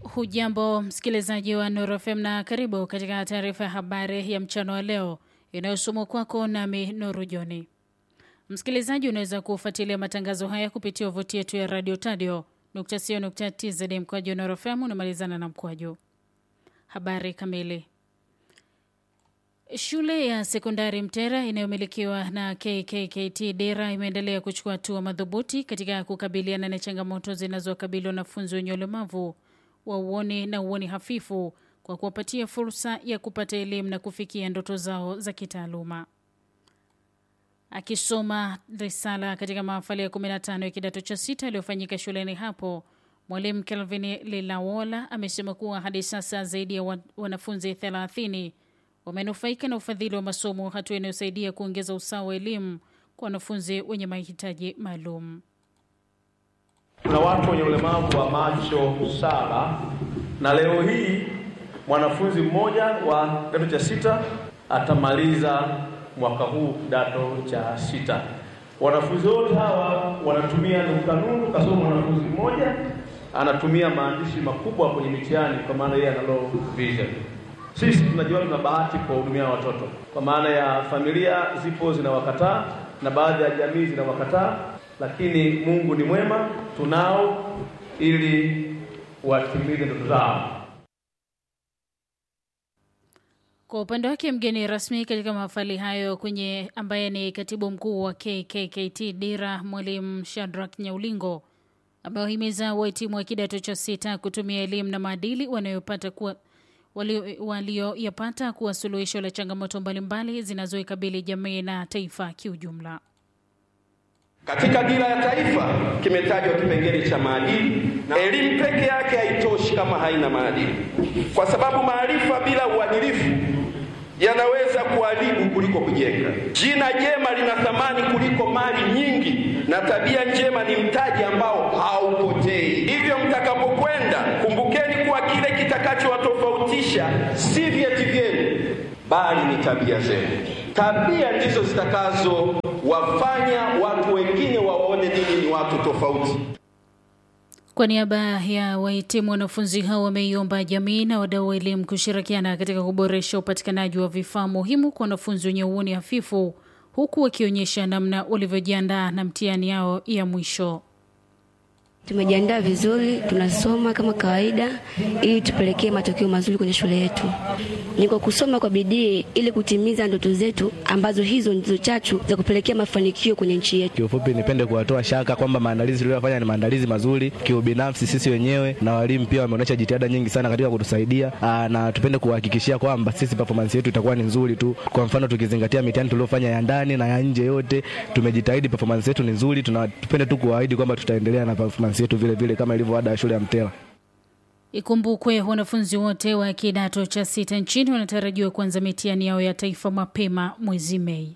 Hujambo msikilizaji wa Nuru FM na karibu katika taarifa ya habari ya mchana wa leo inayosomwa kwako nami Nuru Joni. Msikilizaji, unaweza kufuatilia matangazo haya kupitia tovuti yetu ya radio tadio tz mkwaju Nuru FM unamalizana na mkwaju. Habari kamili. Shule ya sekondari Mtera inayomilikiwa na KKKT Dera imeendelea kuchukua hatua madhubuti katika kukabiliana na changamoto zinazowakabili wanafunzi wenye ulemavu wa uoni na uoni hafifu kwa kuwapatia fursa ya kupata elimu na kufikia ndoto zao za kitaaluma. Akisoma risala katika mahafali ya 15 ya kidato cha sita yaliyofanyika shuleni hapo, mwalimu Kelvin Lilawola amesema kuwa hadi sasa zaidi ya wanafunzi 30 wamenufaika na ufadhili wa masomo, hatua inayosaidia kuongeza usawa wa elimu kwa wanafunzi wenye mahitaji maalum. Tuna watu wenye ulemavu wa macho saba, na leo hii mwanafunzi mmoja wa kidato cha sita atamaliza mwaka huu kidato cha sita. Wanafunzi wote hawa wanatumia nukta nundu, kasoma mwanafunzi mmoja anatumia maandishi makubwa kwenye mitihani, kwa maana yeye ana low vision. Sisi tunajiona tuna bahati kuwahudumia watoto, kwa maana ya familia zipo zinawakataa na baadhi ya jamii zinawakataa, lakini Mungu ni mwema, tunao ili watimize ndoto zao. Kwa upande wake mgeni rasmi katika mahafali hayo kwenye ambaye ni katibu mkuu wa KKKT Dira, mwalimu Shadrack Nyaulingo amewahimiza wahitimu wa kidato cha sita kutumia elimu na maadili wanayopata kuwa walioyapata kuwa suluhisho la changamoto mbalimbali zinazoikabili jamii na taifa kiujumla. Katika dira ya taifa kimetajwa kipengele cha maadili, na elimu peke yake haitoshi kama haina maadili, kwa sababu maarifa bila uadilifu yanaweza kuharibu kuliko kujenga. Jina jema lina thamani kuliko mali nyingi, na tabia njema ni mtaji ambao haupotei. Hivyo mtakapokwenda, kumbukeni kuwa kile kitakachowatofautisha si vyeti vyenu, bali ni tabia zenu. Tabia ndizo zitakazowafanya watu wengine waone ninyi ni watu tofauti. Kwa niaba ya wahitimu, wanafunzi hao wameiomba jamii na wadau wa elimu kushirikiana katika kuboresha upatikanaji wa vifaa muhimu kwa wanafunzi wenye uoni hafifu, huku wakionyesha namna walivyojiandaa na mtihani yao ya mwisho. Tumejiandaa vizuri, tunasoma kama kawaida ili tupelekee matokeo mazuri kwenye shule yetu. Ni kwa kusoma kwa bidii ili kutimiza ndoto zetu ambazo hizo ndizo chachu za kupelekea mafanikio kwenye nchi yetu. Kiufupi, nipende kuwatoa shaka kwamba maandalizi tuliyofanya ni maandalizi mazuri. Kiubinafsi, sisi wenyewe na walimu pia wameonyesha jitihada nyingi sana katika kutusaidia, na tupende kuhakikishia kwamba sisi performance yetu itakuwa ni nzuri tu. Kwa mfano, tukizingatia mitihani tuliyofanya ya ndani na ya nje, yote tumejitahidi, performance yetu ni nzuri. Tupende tu kuahidi kwamba tutaendelea na performance yetu vile vile kama ilivyo ada ya shule ya Mtera. Ikumbukwe wanafunzi wote wa kidato cha sita nchini wanatarajiwa kuanza mitihani yao ya taifa mapema mwezi Mei.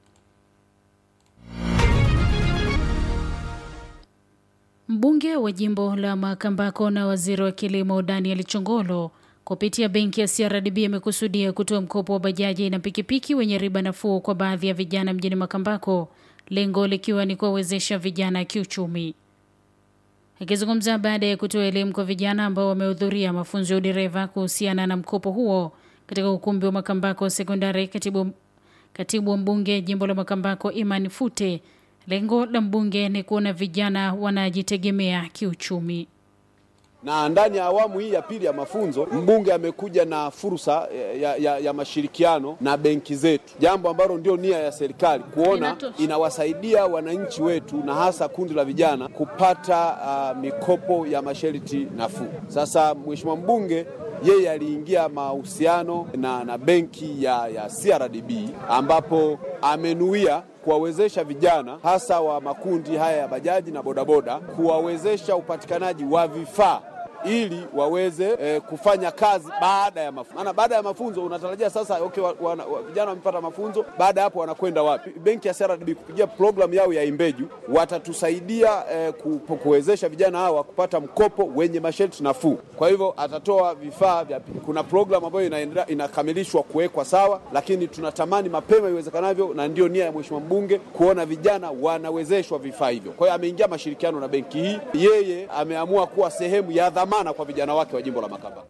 Mbunge wa jimbo la Makambako na waziri wa kilimo Daniel Chongolo kupitia benki ya CRDB amekusudia kutoa mkopo wa bajaji na pikipiki wenye riba nafuu kwa baadhi ya vijana mjini Makambako, lengo likiwa ni kuwawezesha vijana kiuchumi. Akizungumza baada ya kutoa elimu kwa vijana ambao wamehudhuria mafunzo ya udereva kuhusiana na mkopo huo katika ukumbi wa Makambako Sekondari, katibu, katibu wa mbunge jimbo la Makambako Imani Fute, lengo la mbunge ni kuona vijana wanajitegemea kiuchumi na ndani ya awamu hii ya pili ya mafunzo mbunge amekuja na fursa ya, ya, ya mashirikiano na benki zetu, jambo ambalo ndio nia ya serikali kuona inawasaidia wananchi wetu na hasa kundi la vijana kupata uh, mikopo ya masharti nafuu. Sasa mheshimiwa mbunge yeye aliingia mahusiano na, na benki ya, ya CRDB ambapo amenuia kuwawezesha vijana hasa wa makundi haya ya bajaji na bodaboda kuwawezesha upatikanaji wa vifaa ili waweze eh, kufanya kazi baada ya mafunzo. Maana baada ya mafunzo unatarajia sasa, okay, wa, wa, wa, vijana wamepata mafunzo, baada ya hapo wanakwenda wapi? Benki ya CRDB kupitia programu yao ya Imbeju watatusaidia eh, ku, kuwezesha vijana hawa kupata mkopo wenye masharti nafuu. Kwa hivyo atatoa vifaa vya, kuna programu ambayo inaendelea inakamilishwa kuwekwa sawa, lakini tunatamani mapema iwezekanavyo, na ndio nia ya mheshimiwa mbunge kuona vijana wanawezeshwa vifaa hivyo. Kwa hiyo ameingia mashirikiano na benki hii, yeye ameamua kuwa sehemu ya dhamana dhamana kwa vijana wake wa jimbo la Makambako.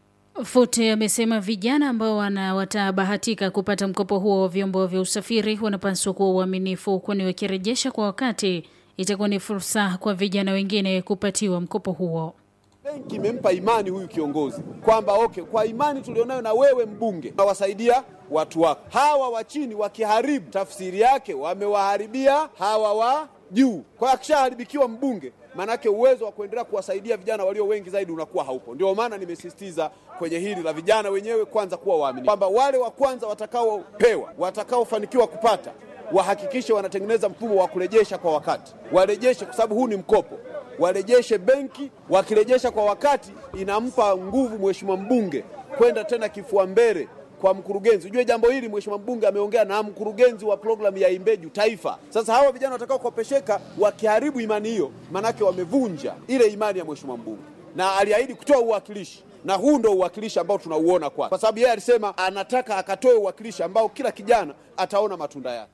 Fute amesema vijana ambao wana watabahatika kupata mkopo huo wa vyombo vya usafiri wanapaswa kuwa uaminifu, kwani wakirejesha kwa wakati itakuwa ni fursa kwa vijana wengine kupatiwa mkopo huo. Benki imempa imani huyu kiongozi kwamba okay, kwa imani tulionayo na wewe mbunge, nawasaidia watu wako hawa wa chini. Wakiharibu, tafsiri yake wamewaharibia hawa wa juu. Kwa hiyo akishaharibikiwa mbunge, maanake uwezo wa kuendelea kuwasaidia vijana walio wengi zaidi unakuwa haupo. Ndio maana nimesisitiza kwenye hili la vijana wenyewe kwanza kuwa waaminifu, kwamba wale wa kwanza watakaopewa, watakaofanikiwa kupata, wahakikishe wanatengeneza mfumo wa kurejesha kwa wakati, warejeshe kwa sababu huu ni mkopo warejeshe benki. Wakirejesha kwa wakati, inampa nguvu mheshimiwa mbunge kwenda tena kifua mbele kwa mkurugenzi. Ujue jambo hili mheshimiwa mbunge ameongea na mkurugenzi wa programu ya Imbeju Taifa. Sasa hawa vijana watakaokopesheka wakiharibu imani hiyo, manake wamevunja ile imani ya mheshimiwa mbunge, na aliahidi kutoa uwakilishi na huu ndo uwakilishi ambao tunauona kwa, kwa sababu yeye alisema anataka akatoe uwakilishi ambao kila kijana ataona matunda yake.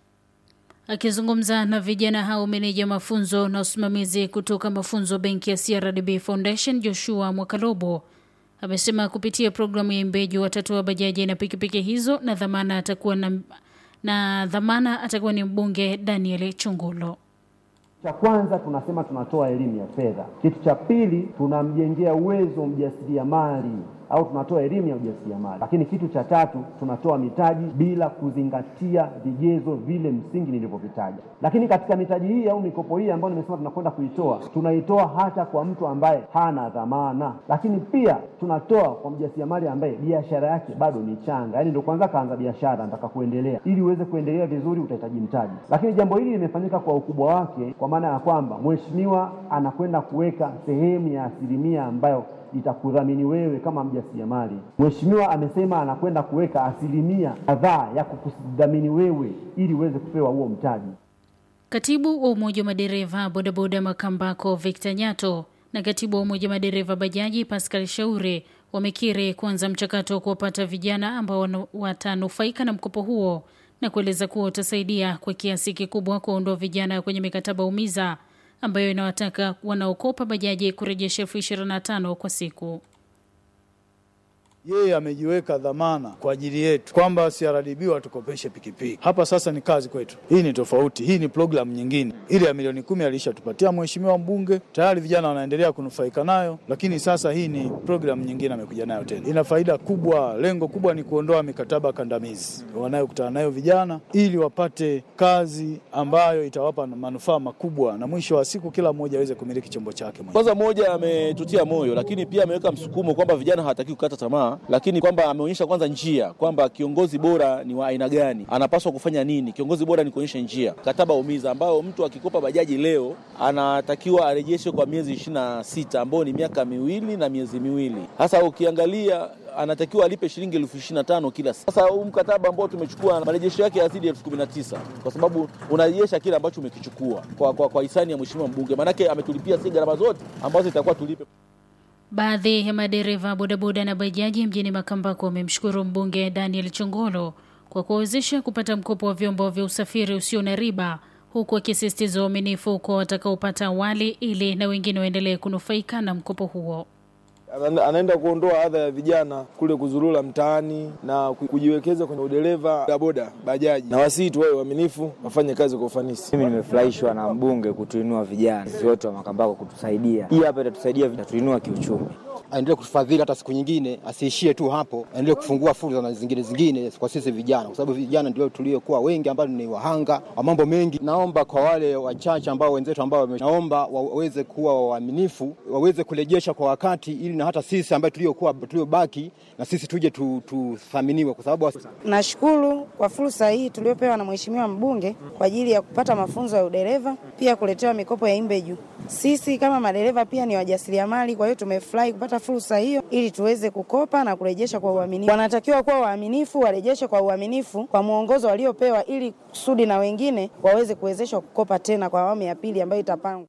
Akizungumza na vijana hao, meneja mafunzo na usimamizi kutoka mafunzo benki ya CRDB Foundation Joshua Mwakalobo amesema kupitia programu ya Imbeju watatoa bajaji na pikipiki hizo na dhamana atakuwa na, na dhamana atakuwa ni mbunge Daniel Chungolo. Cha kwanza tunasema tunatoa elimu ya fedha. Kitu cha pili tunamjengea uwezo mjasiriamali au tunatoa elimu ya ujasiriamali. Lakini kitu cha tatu tunatoa mitaji bila kuzingatia vigezo vile msingi nilivyovitaja. Lakini katika mitaji hii au mikopo hii ambayo nimesema tunakwenda kuitoa, tunaitoa hata kwa mtu ambaye hana dhamana, lakini pia tunatoa kwa mjasiriamali ambaye biashara yake bado ni changa, yaani ndio kwanza kaanza biashara, nataka kuendelea. Ili uweze kuendelea vizuri, utahitaji mtaji. Lakini jambo hili limefanyika kwa ukubwa wake, kwa maana ya kwamba mheshimiwa anakwenda kuweka sehemu ya asilimia ambayo itakudhamini wewe kama mjasiriamali. Mheshimiwa amesema anakwenda kuweka asilimia kadhaa ya kukudhamini wewe ili uweze kupewa huo mtaji. Katibu wa Umoja wa Madereva Bodaboda Makambako Victor Nyato na katibu wa Umoja wa Madereva Bajaji Pascal Shauri wamekiri kuanza mchakato wa kuwapata vijana ambao watanufaika na mkopo huo na kueleza kuwa utasaidia kwa kiasi kikubwa kuondoa vijana kwenye mikataba umiza ambayo inawataka wanaokopa bajaji kurejesha elfu ishirini na tano kwa siku. Yeye amejiweka dhamana kwa ajili yetu kwamba CRDB watukopeshe pikipiki. Hapa sasa ni kazi kwetu. Hii ni tofauti, hii ni programu nyingine. Ile ya milioni kumi alishatupatia mheshimiwa mbunge, tayari vijana wanaendelea kunufaika nayo, lakini sasa hii ni programu nyingine amekuja nayo tena. Ina faida kubwa, lengo kubwa ni kuondoa mikataba kandamizi wanayokutana nayo vijana, ili wapate kazi ambayo itawapa manufaa makubwa, na mwisho wa siku kila mmoja aweze kumiliki chombo chake. Kwanza moja, ametutia moyo, lakini pia ameweka msukumo kwamba vijana hawataki kukata tamaa lakini kwamba ameonyesha kwanza njia kwamba kiongozi bora ni wa aina gani, anapaswa kufanya nini. Kiongozi bora ni kuonyesha njia. Mkataba umiza ambao mtu akikopa bajaji leo anatakiwa arejeshe kwa miezi ishirini na sita ambao ni miaka miwili na miezi miwili. Sasa ukiangalia anatakiwa alipe shilingi elfu ishirini na tano kila. Sasa huu mkataba ambao tumechukua marejesho yake yazidi elfu kumi na tisa kwa sababu unarejesha kile ambacho umekichukua kwa, kwa, kwa hisani ya mheshimiwa mbunge, maanake ametulipia si gharama zote ambazo itakuwa tulipe. Baadhi ya madereva bodaboda na bajaji mjini Makambako wamemshukuru mbunge Daniel Chongolo kwa kuwawezesha kupata mkopo wa vyombo vya usafiri usio na riba, huku akisisitiza uaminifu kwa watakaopata awali ili na wengine waendelee kunufaika na mkopo huo. anaenda kuondoa adha ya vijana kule kuzurura mtaani na kujiwekeza kwenye udereva bodaboda, bajaji, na wasii tu wawe waaminifu, wafanye kazi kwa ufanisi. Mimi nimefurahishwa na mbunge kutuinua vijana sisi wote wa Makambako kutusaidia. Hii hapa itatusaidia, itatuinua kiuchumi. Aendelee kutufadhili hata siku nyingine, asiishie tu hapo, aendelee kufungua fursa na zingine zingine kwa sisi vijana, kwa sababu vijana ndio tuliokuwa wengi ambao ni wahanga wa mambo mengi. Naomba kwa wale wachache ambao wenzetu ambao naomba waweze kuwa waaminifu, waweze kurejesha kwa wakati, ili na hata sisi ambao tuliokuwa tuliobaki na sisi tuje tuthaminiwe, kwa sababu nashukuru kwa fursa hii tuliopewa na mheshimiwa mbunge kwa ajili ya kupata mafunzo ya udereva, pia kuletewa mikopo ya Imbeju. Sisi kama madereva pia ni wajasiriamali, kwa hiyo tumefurahi kupata fursa hiyo ili tuweze kukopa na kurejesha kwa uaminifu. Wanatakiwa kuwa waaminifu, warejeshe kwa uaminifu kwa mwongozo waliopewa, ili kusudi na wengine waweze kuwezeshwa kukopa tena kwa awamu ya pili ambayo itapangwa.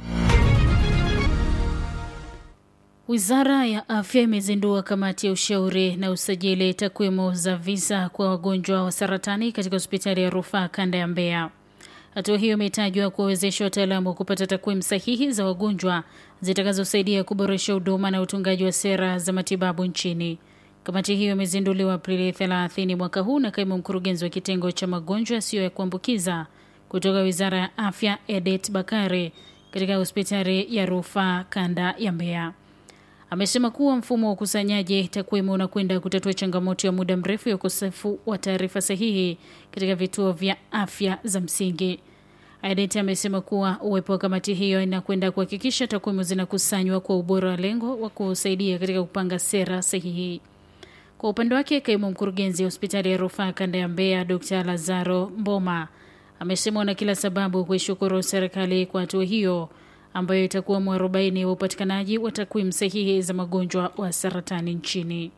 Wizara ya Afya imezindua kamati ya ushauri na usajili takwimu za visa kwa wagonjwa wa saratani katika hospitali ya rufaa kanda ya Mbeya. Hatua hiyo imetajwa kuwawezesha wataalamu kupata takwimu sahihi za wagonjwa zitakazosaidia kuboresha huduma na utungaji wa sera za matibabu nchini. Kamati hiyo imezinduliwa Aprili 30 mwaka huu na kaimu mkurugenzi wa kitengo cha magonjwa yasiyo ya kuambukiza kutoka Wizara ya Afya Edet Bakari katika hospitali ya rufaa kanda ya Mbeya. Amesema kuwa mfumo wa ukusanyaji takwimu unakwenda kutatua changamoto ya muda mrefu ya ukosefu wa taarifa sahihi katika vituo vya afya za msingi. Adet amesema kuwa uwepo wa kamati hiyo inakwenda kuhakikisha takwimu zinakusanywa kwa ubora wa lengo wa kusaidia katika kupanga sera sahihi. Kwa upande wake, kaimu mkurugenzi wa hospitali ya rufaa kanda ya Mbeya Dr Lazaro Mboma amesema wana kila sababu kuishukuru serikali kwa hatua hiyo ambayo itakuwa mwarobaini wa upatikanaji wa takwimu sahihi za magonjwa wa saratani nchini.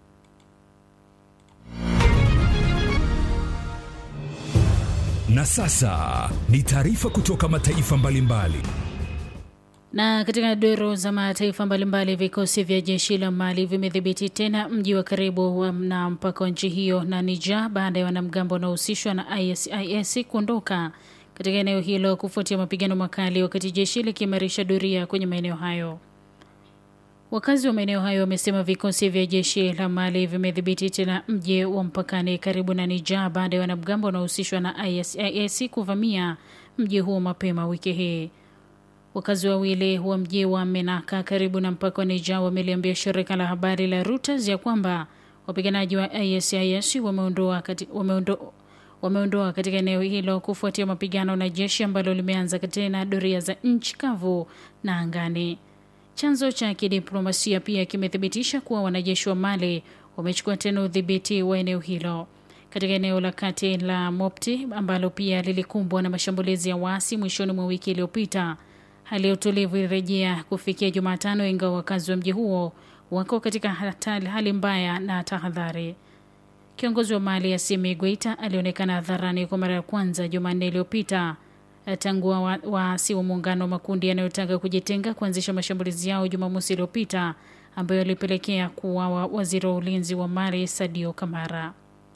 Na sasa ni taarifa kutoka mataifa mbalimbali mbali. Na katika doro za mataifa mbalimbali, vikosi vya jeshi la Mali vimedhibiti tena mji wa karibu na mpaka wa nchi hiyo na Niger baada ya wanamgambo wanaohusishwa na ISIS kuondoka katika eneo hilo kufuatia mapigano makali, wakati jeshi likiimarisha doria kwenye maeneo hayo. Wakazi wa maeneo hayo wamesema vikosi vya jeshi la Mali vimedhibiti tena mji wa mpakani karibu na Niger baada ya wanamgambo wanaohusishwa na ISIS kuvamia mji huo mapema wiki hii. Wakazi wawili wa mji wa Menaka karibu na mpaka wa Niger wameliambia shirika la habari la Reuters ya kwamba wapiganaji wa ISIS wameondoa kati, wameondo, wameondoa katika eneo hilo kufuatia mapigano na jeshi ambalo limeanza tena doria za nchi kavu na angani. Chanzo cha kidiplomasia pia kimethibitisha kuwa wanajeshi wa Mali wamechukua tena udhibiti wa eneo hilo katika eneo la kati la Mopti ambalo pia lilikumbwa na mashambulizi ya waasi mwishoni mwa wiki iliyopita. Hali ya utulivu ilirejea kufikia Jumatano, ingawa wakazi wa mji huo wako katika hatari, hali mbaya na tahadhari. Kiongozi wa Mali Assimi Goita alionekana hadharani kwa mara ya kwanza Jumanne iliyopita tangu waasi wa, wa muungano wa makundi yanayotaka kujitenga kuanzisha mashambulizi yao Jumamosi iliyopita ambayo yalipelekea kuuawa waziri wa ulinzi wa Mali Sadio Kamara.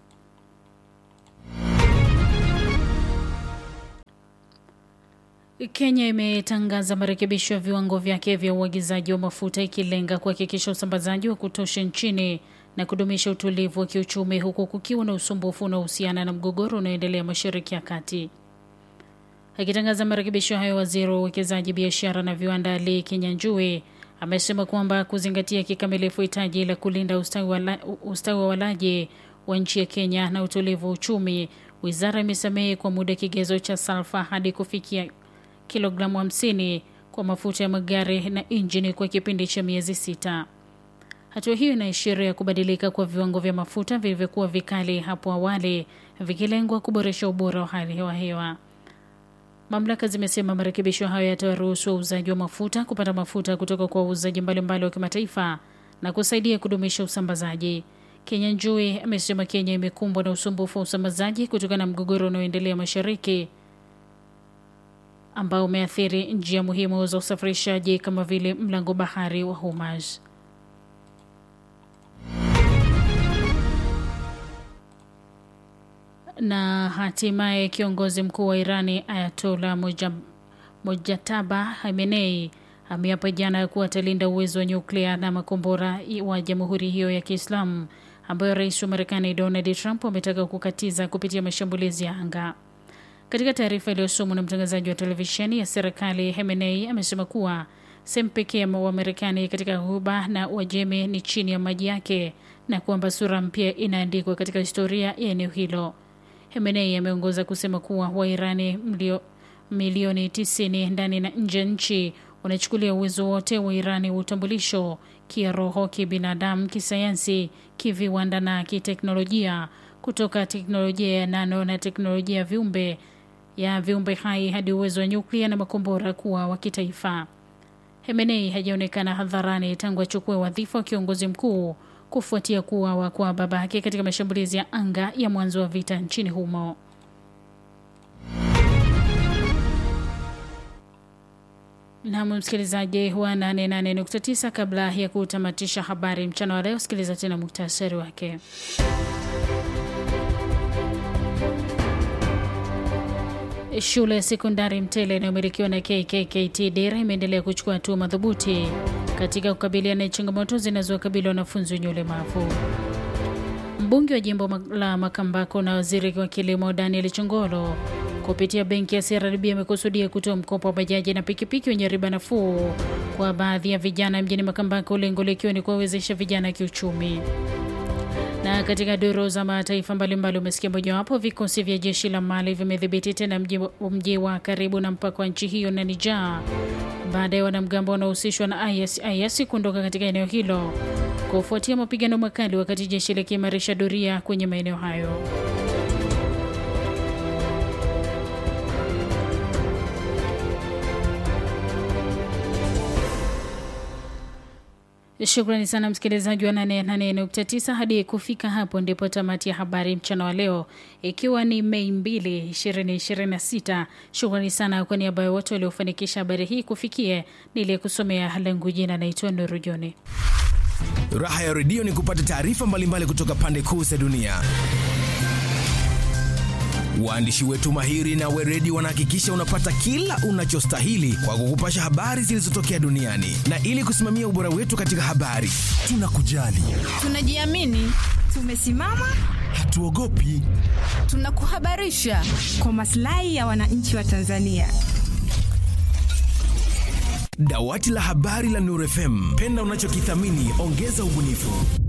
Kenya imetangaza marekebisho ya viwango vyake vya uagizaji wa mafuta ikilenga kuhakikisha usambazaji wa kutosha nchini na kudumisha utulivu wa kiuchumi huku kukiwa na usumbufu unaohusiana na mgogoro unaoendelea Mashariki ya Kati. Akitangaza marekebisho hayo, waziri wa uwekezaji, biashara na viwanda Lee Kinyanjui amesema kwamba kuzingatia kikamilifu hitaji la kulinda ustawi wa walaji wa nchi ya Kenya na utulivu wa uchumi, wizara imesamehe kwa muda kigezo cha salfa hadi kufikia kilogramu 50 kwa mafuta ya magari na injini kwa kipindi cha miezi sita. Hatua hiyo inaashiria kubadilika kwa viwango vya mafuta vilivyokuwa vikali hapo awali, vikilengwa kuboresha ubora wa hali ya hewa. Mamlaka zimesema marekebisho hayo yatawaruhusu wauzaji wa mafuta kupata mafuta kutoka kwa wauzaji mbalimbali wa kimataifa na kusaidia kudumisha usambazaji. Kenya Njui amesema Kenya imekumbwa na usumbufu wa usambazaji kutokana na mgogoro unaoendelea mashariki ambao umeathiri njia muhimu za usafirishaji kama vile mlango bahari wa Hormuz. Na hatimaye kiongozi mkuu wa Irani Ayatollah Mojtaba Khamenei ameapa jana kuwa atalinda uwezo wa nyuklia na makombora wa jamhuri hiyo ya Kiislamu ambayo rais wa Marekani Donald Trump ametaka kukatiza kupitia mashambulizi ya anga. Katika taarifa iliyosomwa na mtangazaji wa televisheni ya serikali, Khamenei amesema kuwa sehemu pekee wa Marekani katika Ghuba na Uajemi ni chini ya maji yake na kwamba sura mpya inaandikwa katika historia ya eneo hilo. Khamenei ameongoza kusema kuwa Wairani mlio milioni 90 ndani na nje ya nchi wanachukulia uwezo wote wa Irani wa utambulisho kiroho, kibinadamu, kisayansi, kiviwanda na kiteknolojia, kutoka teknolojia ya nano na teknolojia ya viumbe ya viumbe hai hadi uwezo wa nyuklia na makombora kuwa wa kitaifa. Hemenei hajaonekana hadharani tangu achukue wadhifa wa kiongozi mkuu kufuatia kuuawa kwa babake katika mashambulizi ya anga ya mwanzo wa vita nchini humo. Nam msikilizaji wa 88.9, kabla ya kutamatisha habari mchana wa leo, sikiliza tena muktasari wake. Shule ya sekondari Mtele inayomilikiwa na KKKT Dira imeendelea kuchukua hatua madhubuti katika kukabiliana na changamoto zinazowakabili wanafunzi wenye ulemavu. Mbunge wa jimbo la Makambako na waziri wa kilimo Daniel Chongolo kupitia benki ya CRDB amekusudia kutoa mkopo wa bajaji na pikipiki wenye riba nafuu kwa baadhi ya vijana mjini Makambako, lengo likiwa ni kuwawezesha vijana kiuchumi. Na katika duru za mataifa mbalimbali umesikia mojawapo, vikosi vya jeshi la Mali vimedhibiti tena mji, mji wa karibu na mpaka wa nchi hiyo na Niger baada ya wanamgambo wanaohusishwa na IS, IS kuondoka katika eneo hilo kufuatia mapigano makali, wakati jeshi likiimarisha doria kwenye maeneo hayo. Shukrani sana msikilizaji wa 88.9. Hadi kufika hapo ndipo tamati ya habari mchana wa leo, ikiwa ni Mei 2, 2026. Shukrani sana kwa niaba ya wote waliofanikisha habari hii kufikie niliyekusomea langu jina naitwa Nuru Joni. Raha ya redio ni kupata taarifa mbalimbali kutoka pande kuu za dunia. Waandishi wetu mahiri na weredi wanahakikisha unapata kila unachostahili kwa kukupasha habari zilizotokea duniani, na ili kusimamia ubora wetu katika habari, tunakujali, tunajiamini, tumesimama, hatuogopi, tunakuhabarisha kwa maslahi ya wananchi wa Tanzania. Dawati la habari la Nuru FM, penda unachokithamini, ongeza ubunifu.